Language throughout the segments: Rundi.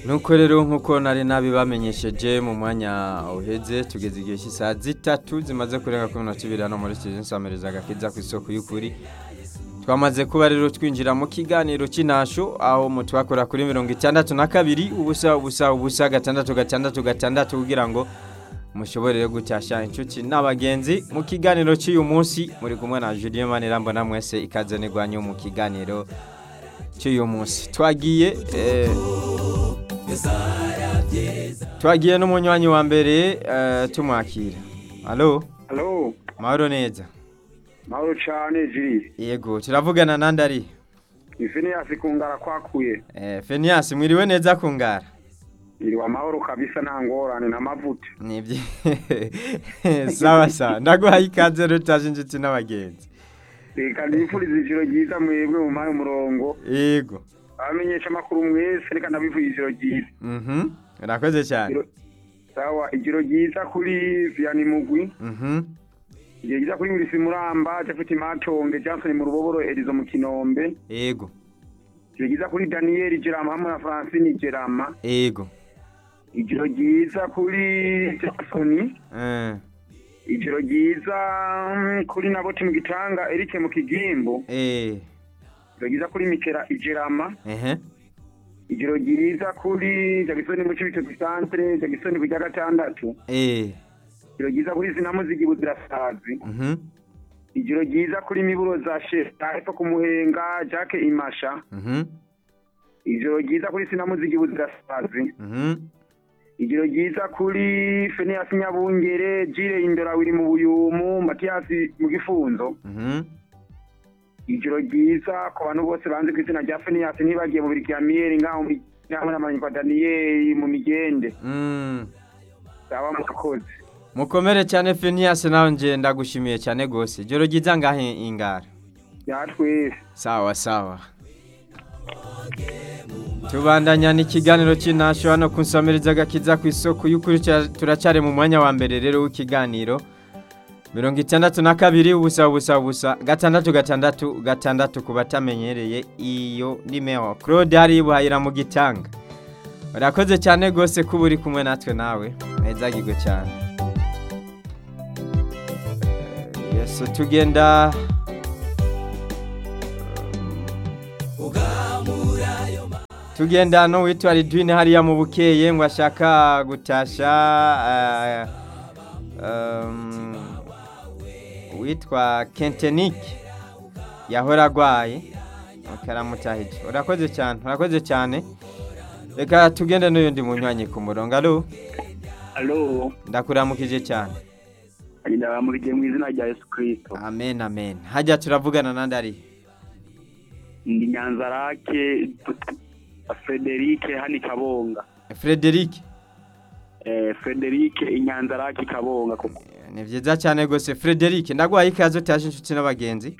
nuko rero nk'uko nari nabibamenyesheje mu mwanya uheze tugeze igihe cy'isaha zitatu zimaze kurenga kuri mirongo ibiri hano muri sitidiyo nsamiriza agakiza ku isoko y'ukuri twamaze kuba rero twinjira mu kiganiro cy'intasho aho mutwakora kuri mirongo itandatu na kabiri ubusa ubusa ubusa gatandatu gatandatu gatandatu kugira ngo mushobore gutasha inshuti n'abagenzi mu kiganiro cy'uyu munsi muri kumwe na Julien Maniramba na mwese ikaze nigwanyu mu kiganiro cy'uyu munsi twagiye eh, twagiye n'umunywanyi wa mbere eh, tumwakira halo Halo, mahoro neza mahoro cyane jiri. yego turavugana nandi ari Ifini yasikungara kwakuye. eh, Fenias mwiriwe neza kungara Iri wa mahoro kabisa nta ngorane na mavuta. nibyo sawa sawa ndaguhaye ikaze rero utaje inshuti n'abagenzi Reka ndifuriza ijoro ryiza mwebwe mu mpaye umurongo. yego Abamenyesha amakuru mwese reka ndabifuriza ijoro ryiza. mhm urakoze cyane Ijoro- Sawa, ijoro ryiza kuri Vianney Mugwi. mhm Ijoro ryiza kuri Ngirisi Muramba, Jafeti Matonge, Johnson mu Ruboboro, Elizo mu Kinombe. yego Ijoro ryiza kuri Daniel Gerama hamwe na Francine Gerama. yego Ijoro ryiza kuri Jackson. eh ijoro ryiza mm, kuri naboti mu gitanga Eric mu kigimbo eh ijoro ryiza kuri mikera ijerama ehe ijoro ryiza kuri jagisoni mu cibito gisantre jagisoni kujya gatandatu eh ijoro ryiza kuri sinamuzigi buzirasazi mhm ijoro ryiza kuri miburo za sheta hepfo ku muhenga jake imasha mhm ijoro ryiza kuri sinamuzigi buzirasazi mhm ijoro ryiza kuri feneyasi nyabungere jire indora wiri mu buyumu matiyasi mu gifunzo mhm ijoro ryiza ku bantu bose banze ku izina rya feniyasi ntibagiye mu biriki ya miyeri ngaho muri hamwe na manyikwa daniyeli mu migende mm baba murakoze mukomere cyane Fenias nawe nje ndagushimiye cyane gose joro ryiza ngahe ingara yatwese sawa sawa tubandanya n'ikiganiro cy'intasho hano ku nsamiriza agakiza ku isoko y'ukuri cya- turacyari mu mwanya wa mbere rero w'ikiganiro mirongo itandatu na kabiri ubusa ubusa ubusa gatandatu gatandatu gatandatu ku batamenyereye iyo nimero claude hari buhayira mu gitanga urakoze cyane rwose kuba uri kumwe natwe nawe ntezagirwe cyane Eh, yesu tugenda tugenda no witwa Ridwine hariya mu bukeye ngo ashaka gutasha eh, um, witwa Kentenik yahora agwaye karamutahije urakoze cyane urakoze cyane reka tugende n'uyundi munywanyi ku murongo alo alo ndakuramukije cyane agenda bamurikiye mu izina rya yesu kirisito amen amen hajya turavugana nandi ari ndi nyanzarake frederike hani kabonga Frederic eh, frederike inyanzarake kabonga kuko ni byiza cyane rwose Frederic ndaguhaye ikaze utaje inshuti n'abagenzi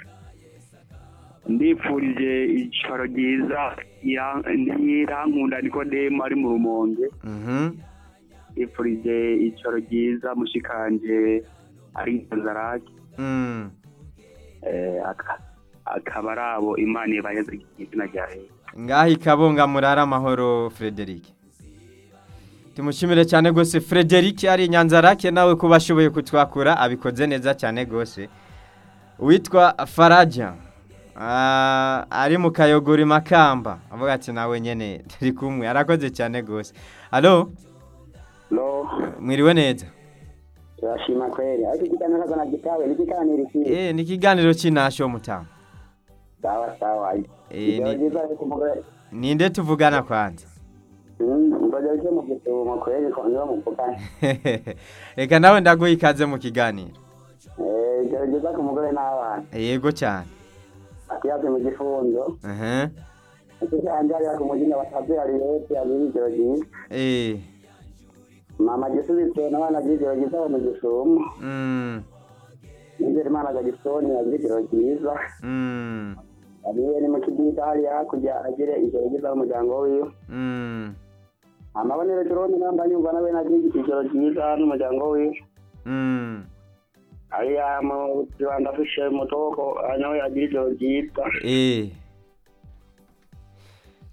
ndipfurije ijoro ryiza ntirankunda nikodemu ari mu rumonge mhm ndipfurije ijoro ryiza mushikanje ari nyanzarake mm. eh, aka- akaba ari abo imana ibaheze izina rya yesu ngaho ikabunga murara amahoro Frederic tumushimire cyane rwose Frederic ari nyanzarake nawe kuba ashoboye kutwakura abikoze neza cyane rwose witwa faraja Ah, ari mu kayogori makamba avuga ati nawe nyene turi kumwe arakoze cyane rwose alo lo mwiriwe neza turashima kweli ariko ikiganiro kazana gitawe n'ikiganiro iki eh ni ikiganiro cy'intasho mutamu sawa sawa Eh, ijoro ni- ryiza ariko umugore ninde tuvugana kwanza ngoja uje mu gisumo kweli ko niba muvugana reka nawe ndaguha ikaze mu kiganiro Eh, ijoro ryiza ku mugore n'abana yego cyane akiyaze mu gifunzo aha ikiganje hariya ku muginga batavye hari yose abiri ijoro ryiza eh mama gisubitse n'abana by'ijoro ryiza bo mu gisumo mm nizere imana gagisoni agira ijoro ryiza mm ariye ni mu kidida hariya hakurya agire ijoro ryiza n'umuryango wiwe mm amabonero joroni namba nyumva nawe nagira ijoro ryiza n'umuryango wiwe mm hariya mu rwanda fishe mutoko nawe agira ijoro ryiza eh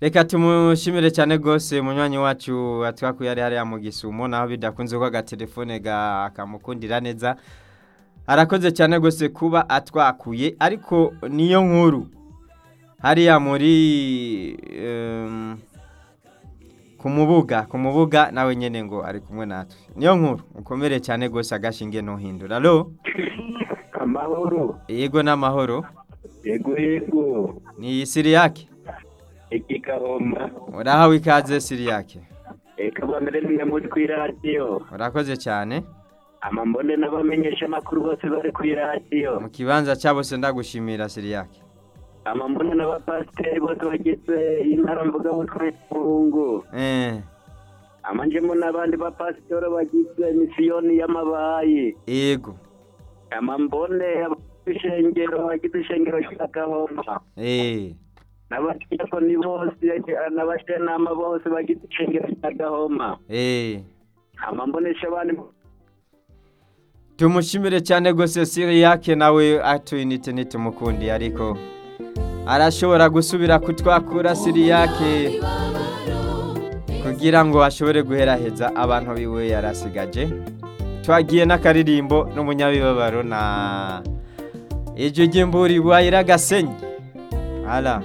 reka tumushimire cyane rwose munywanyi wacu atwakuye ari hariya mu gisumo naho bidakunze ko agatelefone ga- kamukundira neza arakoze cyane rwose kuba atwakuye ariko niyo nkuru hariya muri em, ku mubuga ku mubuga nawe nyine ngo ari kumwe natwe niyo nkuru ukomere cyane rwose agashinge ntuhindura alo amahoro yego n'amahoro yego yego ni siriyake ikigahoma urahawe ikaze siriyake reka bamere mwe muri ku iradiyo urakoze cyane amambone n'abamenyesha amakuru bose bari ku iradiyo mu kibanza cyabo se ndagushimira siriyake amambone n'abapasiteri bose bagize intara mvugabutumwa y'umuhungu eh amanjemo n'abandi bapasitori bagize misiyoni y'amabayi yego amambone ishengero bagize ishengero ry'agahoma eh n'abadiyakoni bose n'abashenama bose bagize ishengero ry'agahoma eh amambonesha abandi tumushimire cyane rwose siriyake nawe atuyinite nitumukundi ariko arashobora gusubira kutwakura siriyake kugira ngo ashobore guheraheza abantu biwe yarasigaje twagiye n'akaririmbo n'umunyabibabaro na iryo ry'imburi wayiragasenyi ara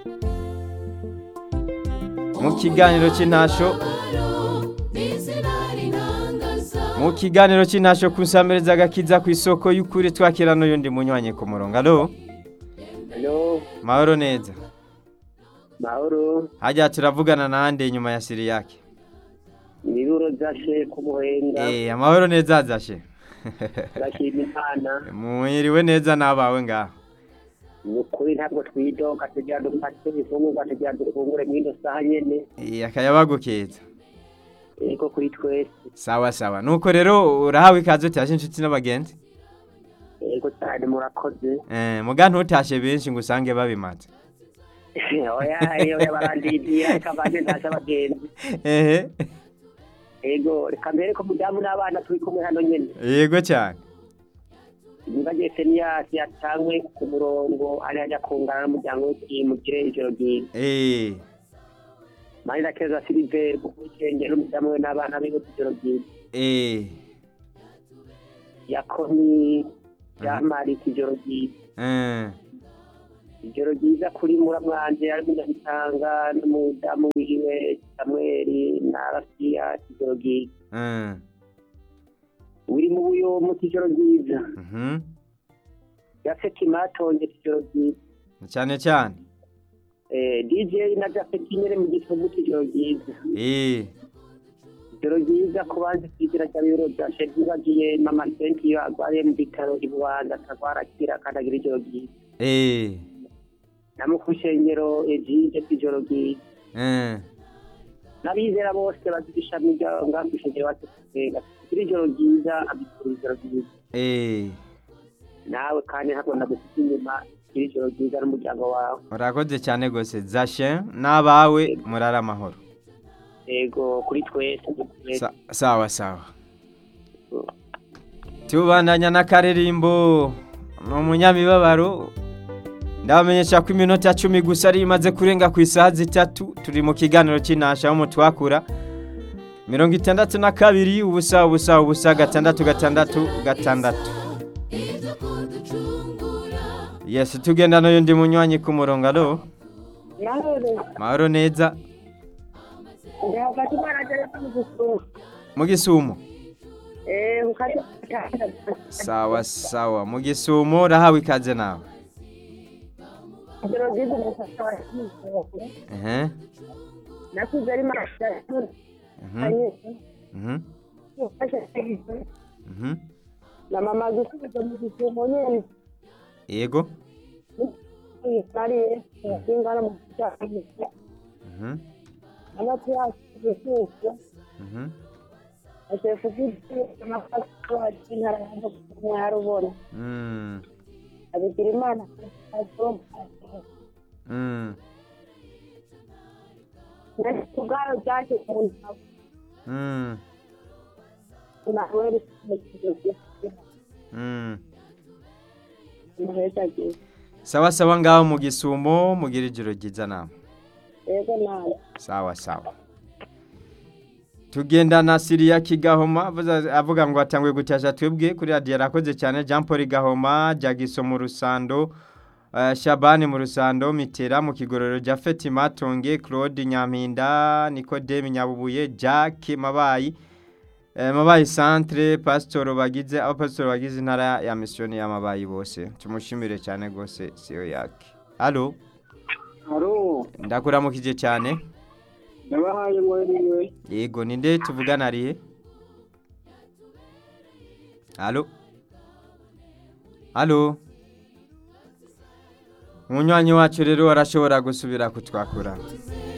mu kiganiro cy'intasho mu kiganiro cy'intasho kusamiriza agakiza ku isoko y'ukuri twakira n'uyundi munywanyi ku murongo alo halo mahoro neza mahoro hajya turavugana nande nyuma ya siriyake ibiburo byashe ku muhenga eh amahoro neza azashe turashima imana mwiriwe neza n'abawe ngaho ni ukuri ntabwo twidoga tugira dufate ifungurwa tugira dufungure muri ino saha nyene eh akayabagukeza ariko kuri twese sawa sawa nuko rero urahawe ikaze utashe inshuti n'abagenzi yego cyane murakoze eh muga ntutashe benshi ngo usange babimaze oya iyo barandidira reka mbanze ntashe abagenzi ehe yego reka mbere ko mudamu n'abana turi kumwe hano nyene yego cyane nibagiye seniyasi yatangwe ku murongo ari ajya kungana n'umuryango we mugire ijoro ryiza eh manira keza siliveri kukurikenge n'umudamu we n'abana biwe ijoro ryiza eh yakoni yamari ijoro ryiza eh ijoro ryiza kuri muramwanje ari munyabitanga n'umudamu wiwe samweli na rafiya ijoro ryiza eh uri mu buyomu ijoro ryiza mhm yafeti matonge ijoro ryiza cyane cyane Eh, dj na jafeti nyene mu gifungu ijoro ryiza eh ijoro ryiza ku banzi kwizira rya biro bya shedi bagiye mama senti iyo arwaye mu bitaro i bubanza akagwara akira kandi agira ijoro ryiza eh na mukushengero ejide ijoro ryiza eh n'abizera bose bagira ishami rya ngambishengero batesenga kugira ijoro ryiza abikura ijoro ryiza eh nawe kandi ntabwo ndagufite inyuma kugira ijoro ryiza n'umuryango wawe urakoze cyane rwose zashe n'abawe murara amahoro yego kuri twese kuri twese. Sa- sawa sawa tubandanya n'akaririmbo ni umunyamibabaro ndabamenyesha ko iminota cumi gusa ari imaze kurenga ku isaha zitatu turi mu kiganiro cy'intasha aho mutwakura mirongo itandatu na kabiri ubusa ubusa ubusa gatandatu gatandatu gatandatu yesi tugenda n'undi munywanyi ku murongo alo mahoro neza hagati baragera mu gusura mu gisumo eh ukati sawa sawa mu gisumo urahawe ikaze nawe ijoro ryiza umusasa ehe nakuze ari masha mhm mhm mhm na mama gusubiza mu gisumo nyene yego nariye ingana mu cyaro mhm amatu yacu gusubiza mhm ashefu fiti amafasi wacu intara yanjye mwarubona mm abigira imana mm nari kubwayo byaje mu ntago mm nawe mu kigo mm muheza gihe sawa sawa ngaho mu gisumo mugira ijoro ryiza nawe yego nawe sawa sawa tugenda na siriya kigahoma avuza- avuga ngo atanguye gutasha twebwe kuri radiyo arakoze cyane jean paul gahoma jagiso mu rusando eh, shabani mu rusando mitera mu kigororo jafeti matonge claude nyampinda nikodeme nyabubuye jack mabayi eh, mabayi centre pasitoro bagize abapasitori bagize intara ya misiyoni y'amabayi bose tumushimire cyane rwose siyo yake alo haro ndakuramukije cyane ndabahaye mwariwe yego ninde tuvugana arihe alo alo umunywanyi wacu rero arashobora gusubira kutwakura